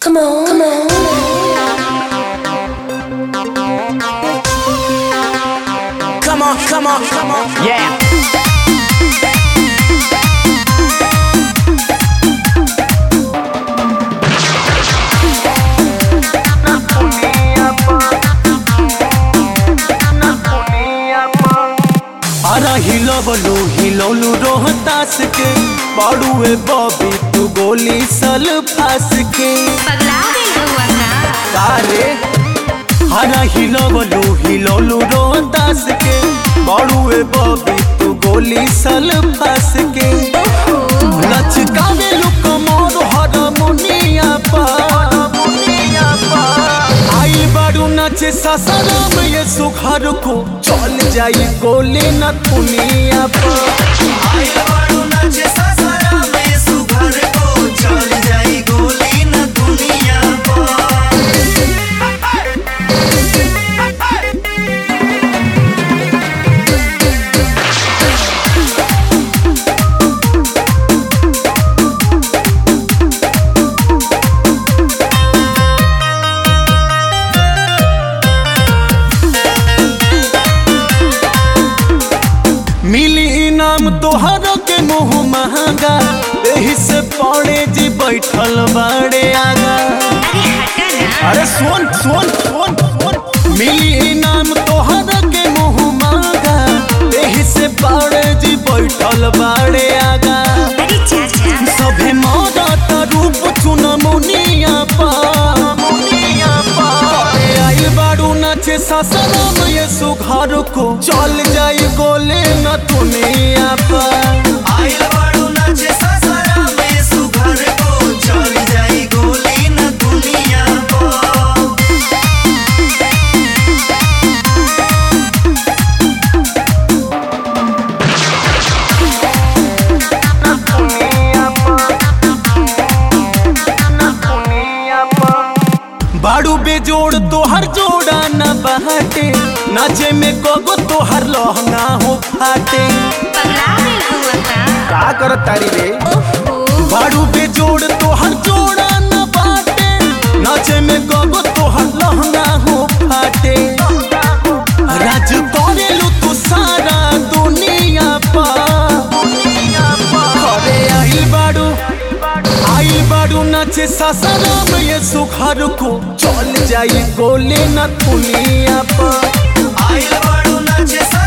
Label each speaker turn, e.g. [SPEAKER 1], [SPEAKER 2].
[SPEAKER 1] Come on, come on.
[SPEAKER 2] Come on, come on, come on. Yeah.
[SPEAKER 3] अरा हिलवलू हिलौलू रोहतास के बाड़ुए Bobby तू गोली सल फास के
[SPEAKER 1] पगला गई हुआ ना
[SPEAKER 3] तारे हरा हिलवलू हिलौलू रोहतास के बाड़ुए बॉबी तू गोली सल फास के लचकावे लुक मोर हारमोनिया पर आई बारू नाचे ससरम ये सुखर को चल जाई गोली न दुनिया पर मिली इनाम तोहर के मुँह महंगा एही से पड़े जी बैठल बड़े आगा
[SPEAKER 1] अरे हटा ना
[SPEAKER 3] अरे सुन सुन सुन सुन मिली इनाम तोहर के मुँह महंगा एही से पड़े जी बैठल बड़े आगा
[SPEAKER 1] अरे चाचा
[SPEAKER 3] सभे मौत रूप चुन मुनिया पा मुनिया पा अरे आई बारू नाचे ससरम ये सुघर को चल जाई गोले न दुनिया पर बाड़ू बेजोड़ तोहर जोड़ा न बहटे नाचे में कोगो तोहर लहंगा हो फाटे
[SPEAKER 1] पगला गई हुआ ना
[SPEAKER 3] का कर तारी रे
[SPEAKER 1] ओहो
[SPEAKER 3] बाड़ू बेजोड़ तोहर जोड़ा न बाटे नाचे में कोगो तोहर लहंगा हो फाटे राज करेलू तू सारा दुनिया पा अरे आई बाड़ू आई बाड़ू नाचे ससरम ये सुखर को चल जाई गोले न दुनिया पर
[SPEAKER 2] आइल बाड़ू नाचे